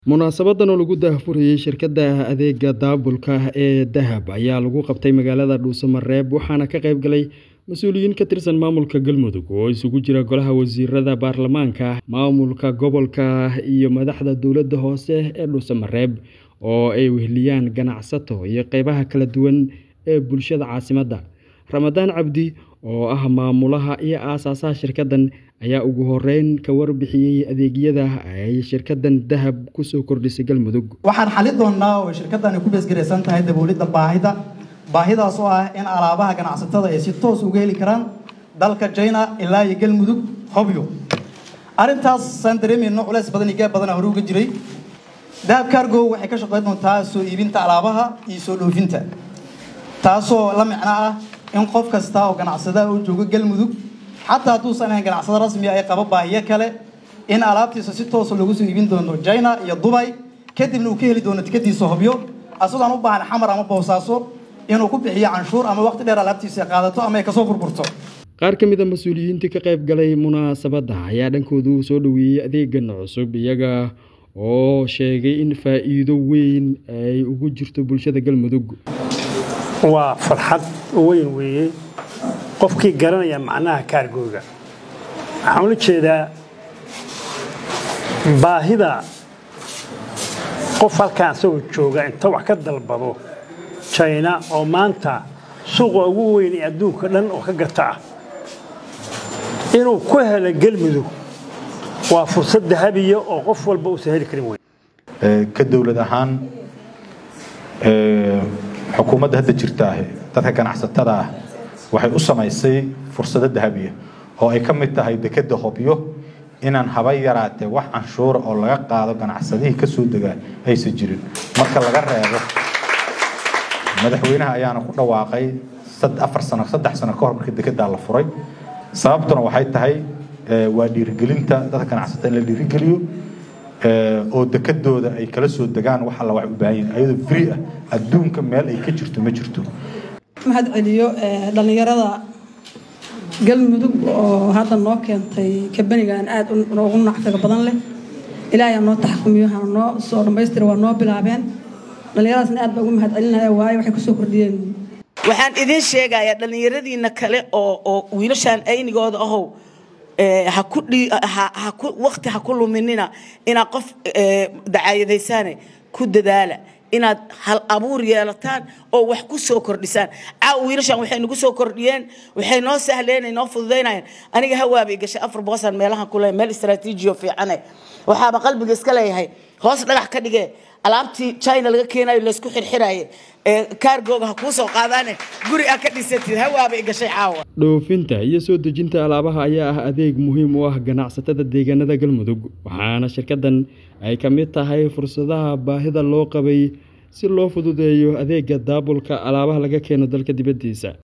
Munaasabaddan oo lagu daahfurayay shirkadda adeegga daabulka ee Dahab ayaa lagu qabtay magaalada Dhuuso-Mareeb waxaana ka qayb galay mas'uuliyiin ka tirsan maamulka Galmudug oo isugu jira golaha wasiirada baarlamaanka, maamulka gobolka iyo madaxda dowladda hoose ee Dhuuso-Mareeb oo ay weheliyaan ganacsato iyo qaybaha kala duwan ee bulshada caasimadda. Ramadaan Cabdi oo ah maamulaha iyo aasaasaha shirkaddan ayaa ugu horreyn ka warbixiyay adeegyada ay shirkaddan Dahab ku soo kordhisay Galmudug. waxaan xalin doonnaa oo shirkaddani ku beesgaraysan tahay daboolidda baahida baahidaas oo ah in alaabaha ganacsatada ay si toos uga heli karaan dalka China ilaa iyo Galmudug hobyo arrintaas saan dareemayno culays badan iyo gaab badan hore uga jiray Dahab Cargo waxay ka shaqayn doontaa soo iibinta alaabaha iyo soo dhoofinta taasoo la micno ah in qof kasta oo ganacsada uu joogo Galmudug xataa hadduusan ahayn ganacsado rasmi ah ay qaba baahiyo kale in alaabtiisa si toos loogu soo iibin doono China iyo Dubai kadibna uu ka heli doono tikadiisa hobyo asagoo aan u baahan xamar ama boosaaso inuu ku bixiyo canshuur ama waqti dheer alaabtiisa qaadato ama ay kasoo burburto Qaar ka mid a mas'uuliyiintii ka qayb galay munaasabadda ayaa dhankoodu soo dhoweeyey adeeggan cusub iyaga oo sheegay in faa'iido weyn ay ugu jirto bulshada Galmudug. waa farxad weyn weeye qofkii garanaya macnaha kaargooga waxaan ula jeedaa baahida qof halkaan isagoo jooga inta wax ka dalbado jina oo maanta suuqa ugu weyn ee adduunka dhan oo ka gata ah inuu ku helo gelmudug waa fursad dahabiya oo qof walba uusan heli karin wey ka dowlad ahaan xukuumadda hadda jirta ah dadka ganacsatada ah waxay u samaysay fursado dahabiya oo ay ka mid tahay dekedda hobyo inaan haba yaraatee wax canshuura oo laga qaado ganacsadihii ka soo degaa aysan jirin marka laga reebo madaxweynaha ayaana ku dhawaaqay afar sano saddex sano ka hor markii dekeddaa la furay sababtuna waxay tahay waa dhiirigelinta dadka ganacsatada in la dhiirigeliyo oo dekedooda ay kala soo degaan wax alla wax u baahan yihin ayadoo free ah adduunka meel ay ka jirto ma jirto mahad celiyo dhallinyarada galmudug oo hadda noo keentay kabanigan aad ugu nacfiga badan leh ilaahay noo taxkumiyo hana noo soo dhammaystira waa noo bilaabeen dhallinyaradaasna aad baa ugu mahad celinaya waayo waxay kusoo kordhiyeen waxaan idiin sheegayaa dhallinyaradiina kale oo oo wiilashaan aynigooda ahow waqti ha ku luminina inaad qof dacaayadaysaane ku dadaala inaad hal abuur yeelataan oo wax ku soo kordhisaan caaw wiilashan waxay nagu soo kordhiyeen waxay noo sahleen noo fududaynayeen aniga hawaabay gashay afar boqosan meelahan ku leeyahay meel istaraatiijiyo fiicane waxaaba qalbiga iska leeyahay hoos dhagax ka dhigee alaabtii china laga keenayo laysku xirxiraaye kaargooga ha kuu soo qaadaane guri aa ka dhisatid hawaabay gashay caawa dhoofinta iyo soo dejinta alaabaha ayaa ah adeeg muhiim u ah ganacsatada deegaanada galmudug waxaana shirkaddan ay ka mid tahay fursadaha baahida loo qabay si loo fududeeyo adeegga daabulka alaabaha laga keeno dalka dibaddiisa